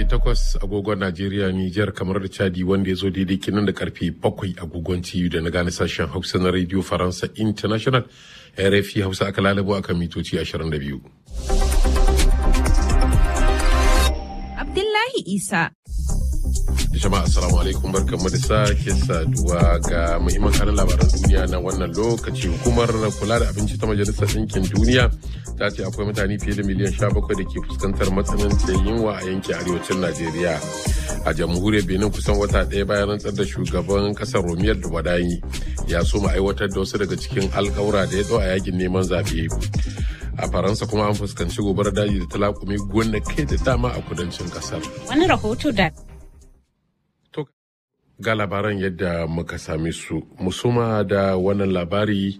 takwas agogon Najeriya, Nijar kamar da Chadi wanda ya zo daidai kinan da karfe bakwai agogon TU da na gane sashen Hausa na Radio Faransa International RFI Hausa aka lalabo a kan mitoci 22. Abdullahi Isa. Jama'a assalamu alaikum barkanmu da sake saduwa ga muhimman kanin labaran duniya na wannan lokaci hukumar kula da abinci ta majalisar ɗinkin duniya ta ce akwai mutane fiye da miliyan 17 da ke fuskantar matsanancin yunwa a yankin arewacin Najeriya. A jamhuriyar Benin kusan wata ɗaya bayan rantsar da shugaban ƙasar Romiyar da Wadayi ya so mu aiwatar da wasu daga cikin alƙawura da ya ɗau a yakin neman zaɓe. a faransa kuma an fuskanci gobarar daji da talakumi kai da dama a kudancin kasar Wani rahoto da ga labaran yadda muka same su musuma da wannan labari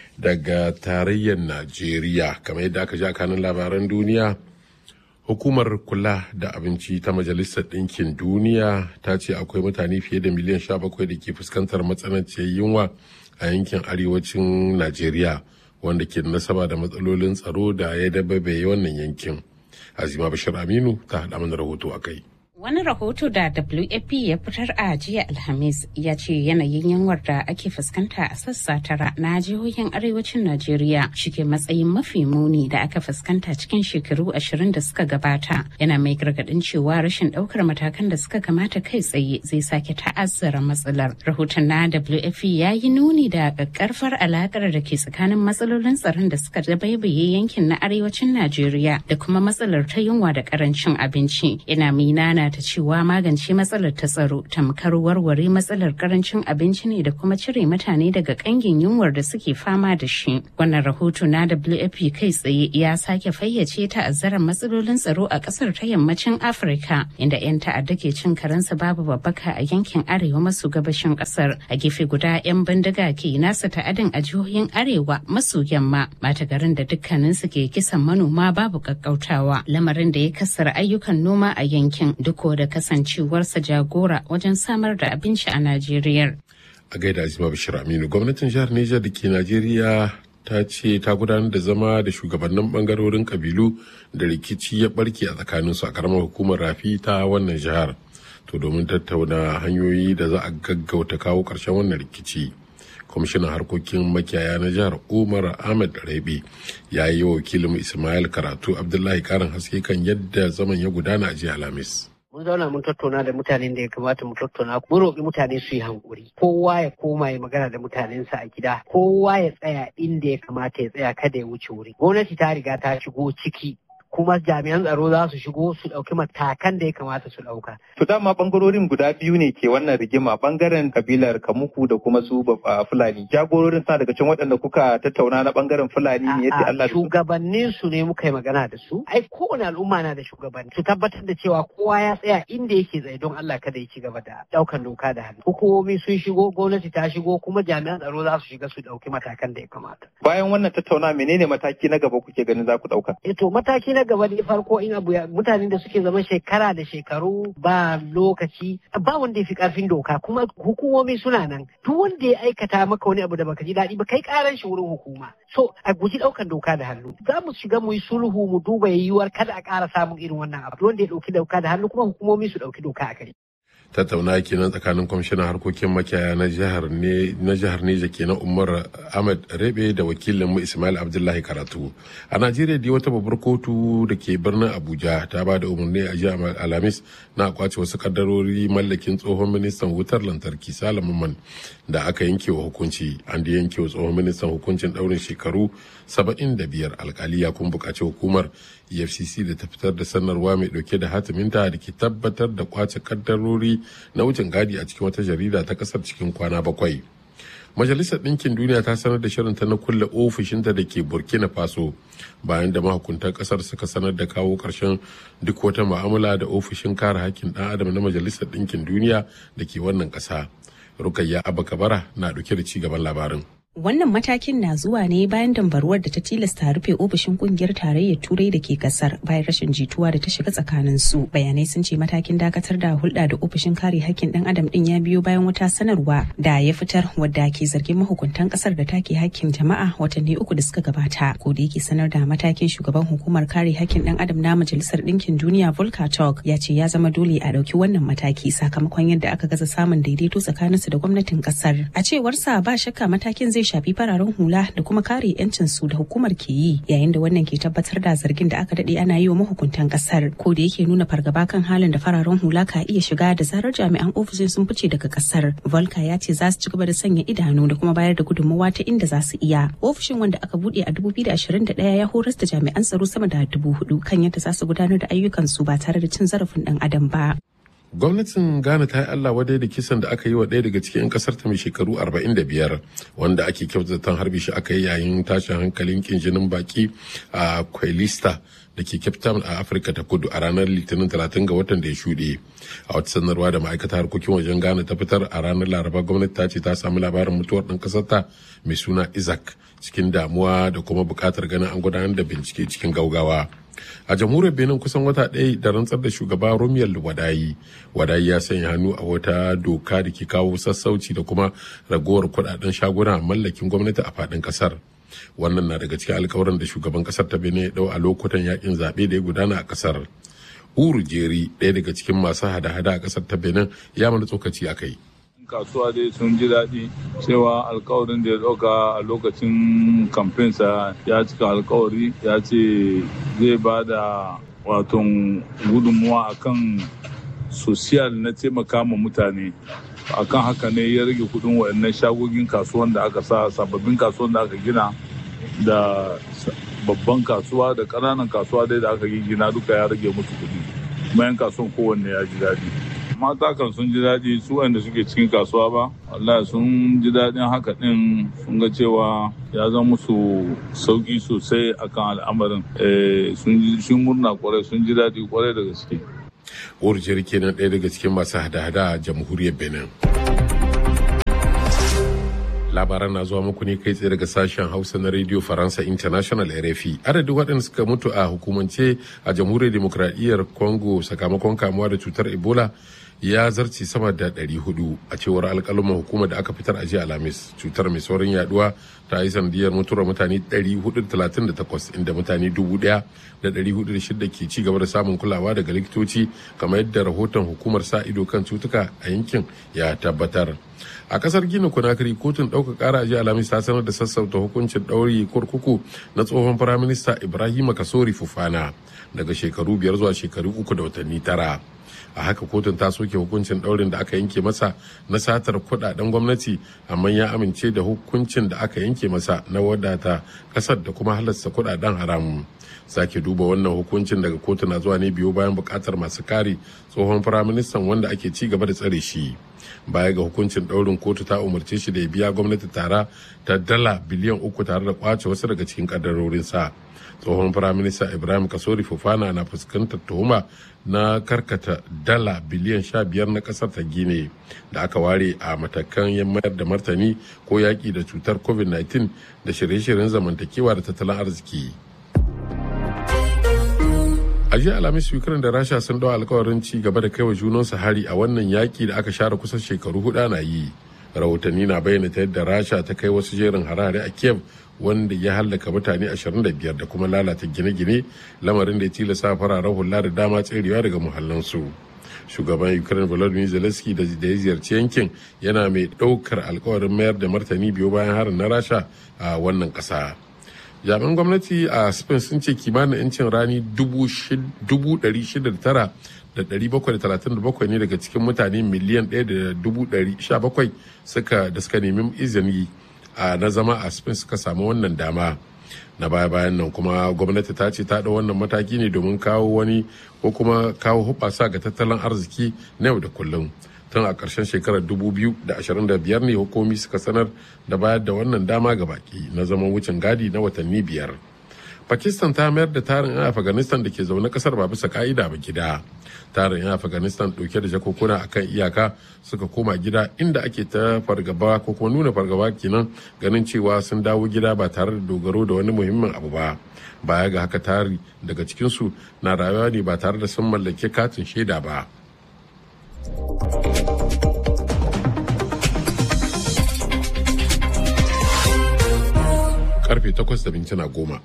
daga tarayyar najeriya kamar yadda aka ja kanin labaran duniya hukumar kula da abinci ta majalisar ɗinkin duniya ta ce akwai mutane fiye da miliyan 17 da ke fuskantar matsananciyar yunwa a yankin arewacin najeriya wanda ke da nasaba da matsalolin tsaro da ya dabbabe wannan yankin azima bashir aminu ta haɗa mana rahoto a kai Wani rahoto da WAP ya fitar a jiya Alhamis ya ce yanayin yanwar da ake fuskanta a sassa tara na jihohin arewacin Najeriya shike matsayin mafi muni da aka fuskanta cikin shekaru ashirin da suka gabata. Yana mai gargadin cewa rashin daukar matakan da suka kamata kai tsaye zai sake ta'azzara matsalar. Rahoton na WAP ya yi nuni da ƙaƙƙarfar alakar da ke tsakanin matsalolin tsaron da suka dabaibaye yankin na arewacin Najeriya da kuma matsalar ta yunwa da ƙarancin abinci. Yana minana ta cewa magance matsalar ta tsaro tamkar warware matsalar karancin abinci ne da kuma cire mutane daga kangin yunwar da suke fama da shi. Wannan rahoto na WFP kai tsaye ya sake fayyace ta'azzarar matsalolin tsaro a kasar ta yammacin Afirka inda 'yan ta'adda ke cin karensa babu babbaka a yankin arewa maso gabashin kasar. A gefe guda 'yan bindiga ke nasa ta'adin a jihohin arewa maso yamma mata garin da dukkaninsu ke kisan manoma babu kakkautawa lamarin da ya kasar ayyukan noma a yankin duk ko da kasancewarsa jagora wajen samar da abinci a Najeriya. A gaida Azima Bashir Aminu, gwamnatin jihar Nijar da ke Najeriya ta ce ta gudanar da zama da shugabannin bangarorin kabilu da rikici ya barke a tsakaninsu a karamar hukumar rafi ta wannan jihar. To domin tattauna hanyoyi da za a gaggauta kawo ƙarshen wannan rikici. kwamishinan harkokin makiyaya na jihar umar ahmed rabi ya yi wa wakilin ismail karatu abdullahi karin haske kan yadda zaman ya gudana a jiya alhamis mun zauna mun tattauna da mutanen da ya kamata mu tattauna mun roƙi mutane su yi hankuri kowa ya koma ya magana da mutanensa a gida kowa ya tsaya inda ya kamata ya tsaya kada ya wuce wuri gwamnati ta riga ta shigo ciki kuma jami'an tsaro za su shigo su ɗauki matakan da ya kamata su ɗauka. To dama bangarorin guda biyu ne ke wannan rigima bangaren kabilar Kamuku da kuma su Fulani. Jagororin sa daga can waɗanda kuka tattauna na bangaren Fulani ne yadda Allah Shugabannin su ne muka yi magana da su. Ai kowane al'umma na da shugabanni. Su tabbatar da cewa kowa ya tsaya inda yake tsaye don Allah kada ya ci gaba da ɗaukan doka da hannu. Hukumomi sun shigo, gwamnati ta shigo, kuma jami'an tsaro za su shiga su ɗauki matakan da ya kamata. Bayan wannan tattauna menene mataki na gaba kuke ganin za ku ɗauka? Eh to mataki na gaba ne farko in abu mutanen da suke zama shekara da shekaru ba lokaci ba wanda ya fi karfin doka kuma hukumomi suna nan duk wanda ya aikata maka wani abu da baka ji daɗi ba kai karan shi wurin hukuma so a guji ɗaukan doka da hannu za mu shiga mu yi sulhu mu duba yiwuwar kada a ƙara samun irin wannan abu wanda ya ɗauki doka da hannu kuma hukumomi su ɗauki doka a kai. tattauna kenan tsakanin kwamishinan harkokin makiyaya na jihar ne na jihar Neja kenan Umar Ahmad Rebe da wakilin mu Ismail Abdullahi Karatu a Najeriya dai wata babbar kotu da ke birnin Abuja ta ba da umarni a jiya Alhamis na kwace wasu kaddarori mallakin tsohon ministan wutar lantarki Salaman da aka yanke wa hukunci an da yanke wa tsohon ministan hukuncin daurin shekaru 75 alkali ya kun bukaci hukumar efcc da ta fitar da sanarwa mai dauke da hatiminta da ke tabbatar da kwace kaddarori na wucin gadi a cikin wata jarida ta kasar cikin kwana bakwai majalisar ɗinkin duniya ta sanar da shirinta na kulle ofishinta da ke burkina faso bayan da mahukuntan kasar suka sanar da kawo ƙarshen duk wata ma'amala da ofishin kare hakkin ɗan adam na majalisar ɗinkin duniya da ke wannan ƙasa rukayya abakabara na ɗauke da ci gaban labarin Wannan matakin na zuwa ne bayan dambaruwar da ta tilasta rufe ofishin kungiyar tarayyar turai da ke kasar bayan rashin jituwa da ta shiga tsakanin su. Bayanai sun ce matakin dakatar da hulɗa da ofishin kare hakkin ɗan adam ɗin ya biyo bayan wata sanarwa da ya fitar wadda ke zargin mahukuntan kasar da take hakkin jama'a watanni uku da suka gabata. Ko da yake sanar da matakin shugaban hukumar kare hakkin ɗan adam na majalisar ɗinkin duniya Volker Turk ya ce ya zama dole a ɗauki wannan mataki sakamakon yadda aka gaza samun daidaito tsakaninsu da gwamnatin kasar. A cewarsa ba shakka matakin zai shafi fararen hula da kuma kare 'yancin su da hukumar ke yi yayin da wannan ke tabbatar da zargin da aka dade ana yi wa mahukuntan kasar ko da yake nuna fargaba kan halin da fararen hula ka iya shiga da zarar jami'an ofishin sun fice daga kasar volka ya ce za su ci gaba da sanya idanu da kuma bayar da gudunmawa ta inda za su iya ofishin wanda aka bude a 2021 ya horas da jami'an tsaro sama da dubu hudu kan yadda za su gudanar da ayyukansu ba tare da cin zarafin dan adam ba gwamnatin ghana ta yi allah wadai da kisan da aka yi wa ɗaya daga cikin 'yan kasar ta mai shekaru 45 wanda ake kyautata harbi shi aka yi yayin tashin hankalin kinjinin baki a kwailista da ke cape town a afirka ta kudu a ranar litinin 30 ga watan da ya shuɗe a wata sanarwa da ma'aikatar harkokin wajen ghana ta fitar a ranar laraba gwamnati ta ce ta samu labarin mutuwar ɗan ƙasar ta mai suna isaac cikin damuwa da kuma buƙatar ganin an gudanar da bincike cikin gaugawa a jamhuriyar benin kusan wata ɗaya da rantsar da shugaba romiyar wadayi wadayi ya sanya hannu a wata doka da ke kawo sassauci da kuma ragowar kudaden shaguna mallakin gwamnati a faɗin ƙasar wannan na daga cikin alkawarin da shugaban ƙasar ta benin ya ɗau a lokutan yakin zaɓe da ya gudana a ƙasar uru jeri ɗaya daga cikin masu hada-hada a ƙasar ta benin ya mana tsokaci a kai kasuwa dai sun ji daɗi cewa alkawarin da ya ɗauka a lokacin kamfensa ya cika alkawari ya ce zai ba da waton gudunmuwa akan sosiyal na taimaka ma mutane akan haka ne ya rage kudin waɗannan shagogin kasuwan da aka sa sababbin kasuwan da aka gina da babban kasuwa da ƙananan kasuwa dai da aka gina duka ya rage musu kudi bayan kasuwan kowanne ya ji daɗi mata kan sun ji daɗi su wanda suke cikin kasuwa ba wallahi sun ji daɗin haka ɗin sun ga cewa ya zama musu sauƙi sosai akan al'amarin sun murna kwarai sun ji daɗi kwarai da gaske urjiyar kenan ɗaya daga cikin masu hada-hada a jamhuriyar benin labaran na zuwa muku ne kai tsaye daga sashen hausa na radio faransa international rfi adadin waɗanda suka mutu a hukumance a jamhuriyar demokradiyyar congo sakamakon kamuwa da cutar ebola ya zarce sama da 400 a cewar alƙaluman hukumar da aka fitar a jiya alhamis cutar mai saurin yaduwa ta yi sanadiyar mutuwar mutane 438 inda mutane 1,406 ke ci gaba da samun kulawa daga likitoci kamar yadda rahoton hukumar sa ido kan cutuka a yankin ya tabbatar a kasar gina kunakiri kotun ɗaukar ƙara jiya alhamis ta sanar da sassauta hukuncin ɗauri kurkuku na tsohon firaminista ibrahima kasori fufana daga shekaru biyar zuwa shekaru uku da watanni tara a haka kotun ta soke hukuncin daurin da aka yanke masa na satar kudaden gwamnati amma ya amince da hukuncin da aka yanke masa na wadata kasar da kuma halasta kudaden haramun sake duba wannan hukuncin daga kotu na zuwa ne biyu bayan bukatar masu kare tsohon firaministan wanda ake ci gaba da tsare shi baya ga hukuncin daurin kotu ta umarce shi da ya biya gwamnati tara ta dala biliyan uku tare da kwace wasu daga cikin kadarorinsa tsohon firaminista ibrahim kasori fufana na fuskantar tuhuma na karkata dala biliyan sha biyar na kasar ta gine da aka ware a matakan mayar da martani ko yaƙi da cutar covid-19 da shirye-shiryen zamantakewa da tattalin arziki a jiya alhamis ukraine da rasha sun dawo alkawarin ci gaba da kaiwa junansu hari a wannan yaƙi da aka share kusan shekaru hudu na yi rahotanni na bayyana ta yadda rasha ta kai wasu jerin harare a kiev wanda ya hallaka mutane 25 da kuma lalata gine-gine lamarin da ya tilasta fararen hula da dama tserewa daga muhallansu shugaban ukraine volodymyr zelensky da ya ziyarci yankin yana mai ɗaukar alkawarin mayar da martani biyu bayan harin na rasha a wannan ƙasa jami'an gwamnati a spain sun ce kimanin 'yancin rani 609 da 737 ne daga cikin mutane miliyan 1.17 suka da suka nemi izini a na zama a spain suka samu wannan dama na baya bayan nan kuma gwamnati ta ce ta ɗau wannan mataki ne domin kawo wani ko kuma kawo hubasa ga tattalin arziki na yau da kullum tun a ƙarshen shekarar 2025 ne hukumi suka sanar da bayar da wannan dama ga baki na zaman wucin gadi na watanni biyar pakistan ta mayar da tarin 'yan afghanistan da ke zaune kasar ba bisa ka'ida ba gida tarin 'yan afghanistan dauke da jakokuna akan iyaka suka koma gida inda ake ta fargaba ko kuma nuna fargaba kenan ganin cewa sun dawo gida ba tare da dogaro da wani muhimmin abu ba baya ga haka tari daga cikinsu na rayuwa ne ba tare da sun mallake katin shaida ba karfe 8 da mintuna goma.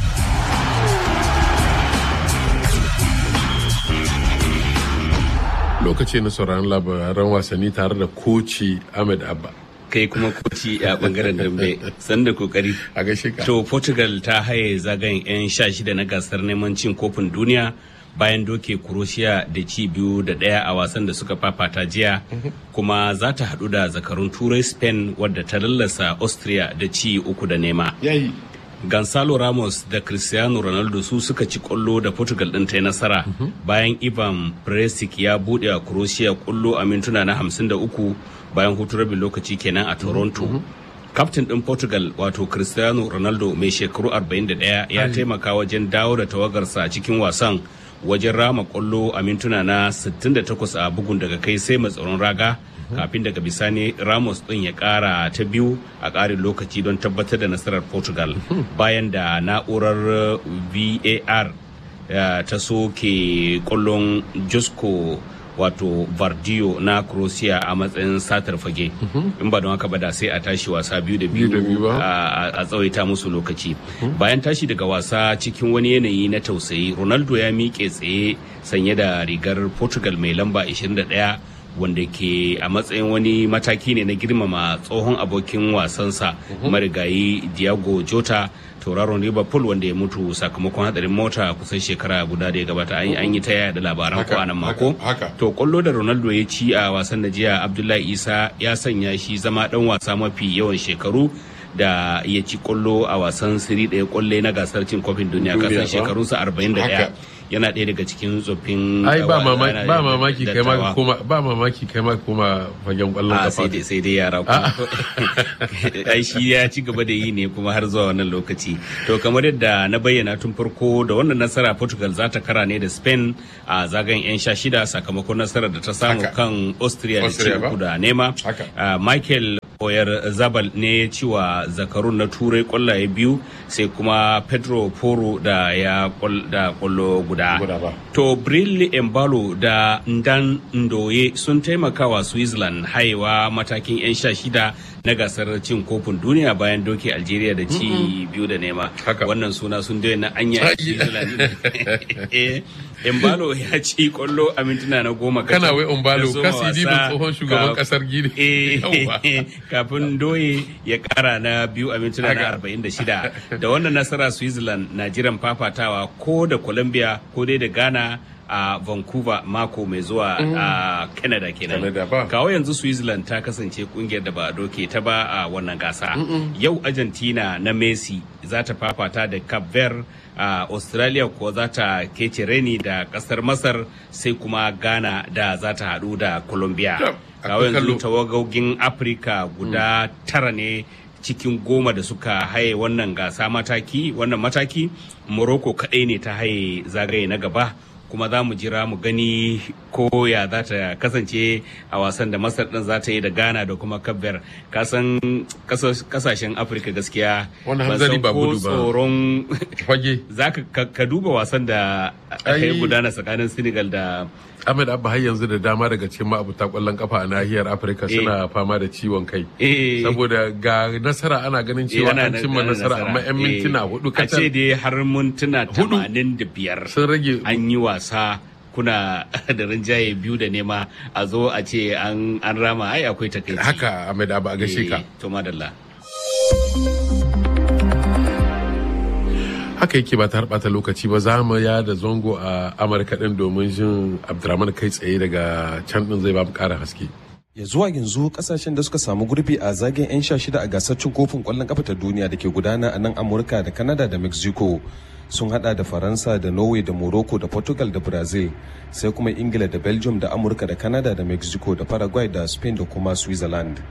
Lokaci na sauraron labaran wasanni tare da koci Ahmed Abba. kai kuma koci a bangaren dambe sanda kokari A gaishe ka. to portugal ta haye zagayen 'yan sha shida na gasar neman cin kofin duniya bayan doke croatia da ci biyu da daya a wasan da suka fafata jiya kuma za ta hadu da zakarun turai spain wadda ta lallasa austria da ci uku da nema Yayi. Gonzalo Ramos da Cristiano Ronaldo su suka ci kwallo da Portugal ɗin ta yi nasara bayan Ivan Perisic ya buɗe a Croatia kwallo a mintuna na 53 bayan hutu rabin lokaci kenan a Toronto. Kaftin ɗin Portugal wato Cristiano Ronaldo mai shekaru 41 ya taimaka wajen dawo da tawagarsa cikin wasan wajen rama kwallo a mintuna na 68 a bugun daga kai sai mai tsaron raga kafin daga bisani ramos din ya kara ta biyu a karin lokaci don tabbatar da nasarar portugal bayan da na'urar var eh, ta soke kwallon josko wato vardio na croatia a matsayin satar fage in ba don haka ba da sai a tashi wasa biyu da Biyu da biyu biyu ba. a a tsawaita musu lokaci bayan tashi daga wasa cikin wani yanayi na tausayi ronaldo ya miƙe tsaye sanye da rigar portugal mai lamba 21 wanda ke a matsayin wani mataki ne na girmama tsohon abokin wasansa marigayi Diego Jota tauraron Liverpool wanda ya mutu sakamakon hadarin mota kusan shekara guda da ya gabata an yi- an yi ta yaya da labaran ko a nan mako haka, haka. to kwallo da Ronaldo ya ci a wasan da jiya Abdullahi Isa ya sanya shi zama dan wasa mafi yawan shekaru da ya ci kwallo a wasan siri ɗaya kwalle na gasar cin kofin duniya Duniya kasan ba? shekarunsa 41 Haka. yana ɗaya daga cikin tsoffin Ai ba dawa- mamaki yana ba da- mamaki kai ma dattawa. ka koma ba mamaki kai ma ka koma fagen kwallon a kafa. sai dai sai dai yara ku ai shi ya ci gaba da yi ne kuma har zuwa wannan lokaci to kamar yadda na bayyana tun farko da wannan nasara Portugal za ta kara ne da Spain a zagayen yan sha shida sakamakon nasarar da ta samu Haka. kan Austria da ci Austria ba? uku da nema Haka. Ah, Michael Oyar Zabal ne ya ci wa zakarun na turai kwallaye biyu sai kuma Pedro Poro da ya kwal- da kwallo guda. Guda ba. To Brille Embalo da Ndan Ndoye sun taimaka wa Switzerland haiwa matakin 'yan sha shida na gasar cin kofin duniya bayan doke Algeria da ci biyu da nema. Haka. Wannan suna sun daina anya Ai. Switzerland. Eh, Embalo ya ci kwallo a mintuna na goma Kana kacal wai Umbalo, da soma ka sidi bin wasa tsohon shugaban ka- kasar Gini. Eh, Yawwa. kafin doye ya kara na biyu a mintuna na Haka. 46 da wannan nasara switzerland na jiran fafatawa ko da colombia ko dai da ghana a vancouver mako mai zuwa a canada kenan Canada ba. kawo yanzu switzerland ta kasance kungiyar da ba a doke ta ba a wannan gasa yau argentina na messi za ta fafata da cape verde a australia kuwa za ta kece reni da kasar masar sai kuma ghana da za ta hadu da colombia Yep, kawo akwai kallo. yanzu tawagogin afirka guda tara ne cikin goma da suka haye wannan gasa mataki wannan mataki morocco kadai ne ta haye zagaye na gaba kuma za mu jira mu gani ko ya za ta kasance a wasan da masar din za ta yi da ghana da kuma kabber kasan kaso- kasashen afirka gaskiya Wannan ban hanzari san ba ko gudu ba. tsoron Fage. za ka ka- ka duba wasan da aka yi Ai. gudana tsakanin senegal da Ahmed Abba har yanzu da dama daga cikin ma'abuta kwallon kafa a nahiyar Afirka Eh. suna fama da ciwon kai. Eh. Saboda ga nasara ana ganin cewa ana an da- cimma ana nasara amma 'yan Eh, mintuna hudu a ce kacal dai har mintuna Hudu. tamanin da biyar sun rage an yi wasa kuna da rinjaye biyu da nema a zo a ce an an rama ai akwai takaici haka Ahmed Abba a gaishe ka. Eh, to madalla haka yake ba ta harɓata lokaci ba za mu ya da zongo a amurka din domin jin abdurrahman kai tsaye daga can din zai ba mu ƙara haske ya zuwa yanzu kasashen da suka samu gurbi a zagayen 'yan sha shida a gasar cin kofin kwallon kafa ta duniya da ke gudana a nan amurka da canada da mexico sun hada da faransa da norway da morocco da portugal da brazil sai kuma ingila da belgium da amurka da canada da mexico da paraguay da spain da kuma switzerland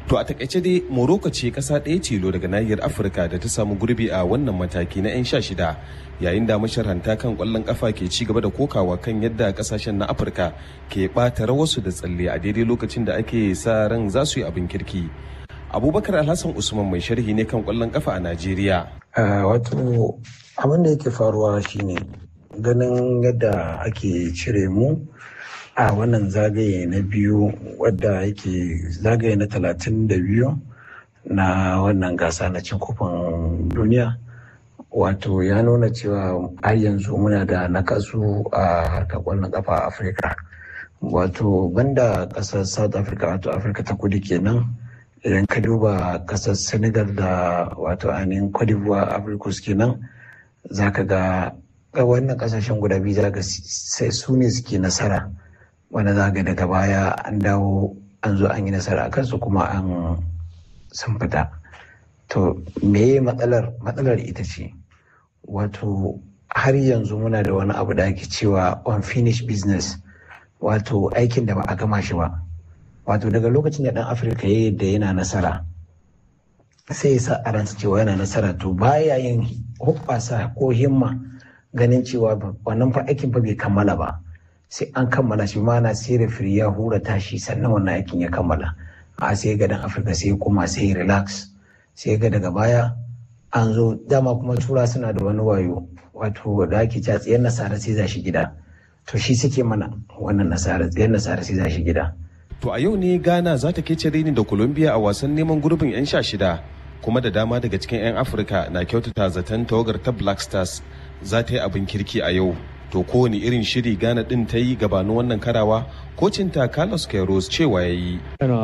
To a takaice dai Morocco ce kasa ɗaya tilo daga nahiyar Afirka da ta samu gurbi a wannan mataki na 'yan sha shida yayin da masharhanta kan kwallon kafa ke ci gaba da kokawa kan yadda kasashen na Afirka ke ɓata rawarsu da tsalle a daidai lokacin da ake sa ran za su yi abin kirki. Abubakar Alhassan Usman mai sharhi ne kan kwallon kafa a Najeriya. Wato abin da yake faruwa shine ganin yadda ake cire mu a wannan zagaye na biyu wadda yake zagaye na talatin da biyu na wannan gasa na cin kofin duniya wato ya nuna cewa har yanzu muna da nakasu a harkar kwallon kafa a afirka wato banda kasar south africa wato afirka ta kudu kenan idan ka duba kasar senegal da wato ainihin cote d'ivoire africus kenan za ka ga wannan kasashen guda biyu za ka sai su ne suke nasara wanda za ga daga baya an dawo an zo an yi nasara a kansu kuma an sun fita to meye matsalar matsalar ita ce wato har yanzu muna da wani abu da ake cewa unfinished business wato aikin da ba a gama shi ba wato daga lokacin da dan afirka ya yadda yana nasara sai ya sa a ransa cewa yana nasara to baya yin hubbasa ko himma ganin cewa wannan fa aikin fa bai kammala ba sai an kammala shi mana sai refiri ya hura tashi sannan wannan aikin ya kammala a sai ga dan afirka sai kuma sai relax sai ga daga baya an zo dama kuma tura suna da wani wayo wato da ake cewa tsayar nasara sai za shi gida to shi suke mana wannan nasara tsayar nasara sai za shi gida To a yau ne Ghana za ta kece reni da Colombia a wasan neman gurbin 'yan sha shida kuma da dama daga cikin 'yan Afirka na kyautata zaton tawagar ta Black Stars za ta yi abin kirki a yau. To kowane irin shiri Ghana din ta yi gabanin wannan karawa kocinta Carlos Queiroz cewa ya yi.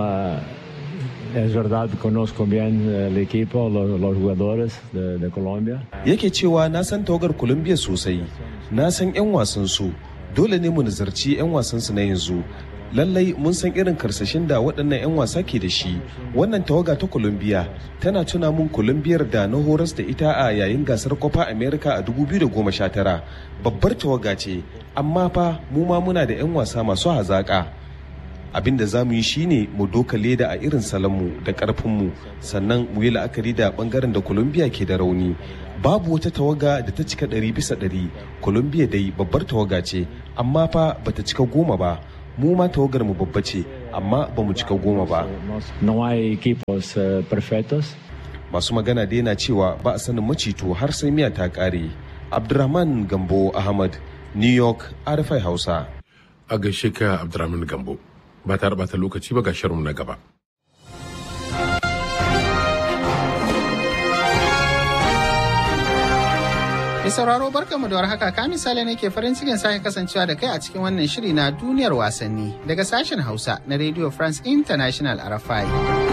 Es verdad, conozco bien el equipo, los, los jugadores de, de, Colombia. Yake cewa na san tawagar Colombia sosai, na san 'yan wasan su, dole ne mu nazarci 'yan wasan su na yanzu. Lallai mun san irin karsashin da waɗannan 'yan wasa ke da shi. Wannan tawaga ta Colombia tana tuna mun Colombiyar da na horas da ita a yayin gasar Copa America a 2019. Babbar tawaga ce, amma fa mu ma muna da 'yan wasa masu hazaƙa. abin da za mu yi shine mu doka leda a irin salonmu da karfinmu sannan mu yi la'akari da bangaren da colombia ke da rauni babu wata tawaga da ta cika ɗari bisa ɗari colombia dai babbar tawaga ce amma fa bata cika goma ba mu ma tawagar mu babba ce amma ba mu cika goma ba masu magana dai na cewa ba a sanin macito har sai miya ta kare abdurrahman gambo ahmad new york rfi hausa a gaishe ka abdurrahman gambo ba ta bata lokaci ba ga shirin na gaba. Mai sauraro barkanmu da warhaka ka misali ne ke farin cikin sake kasancewa da kai a cikin wannan shiri na duniyar wasanni daga sashen Hausa na Radio France International RFI.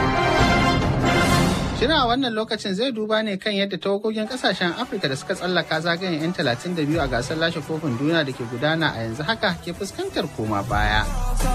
Shirin a wannan lokacin zai duba ne kan yadda tawagogin kasashen Afirka da suka tsallaka zagayen 'yan 32 a gasar lashe kofin duniya da ke gudana a yanzu haka ke fuskantar koma baya.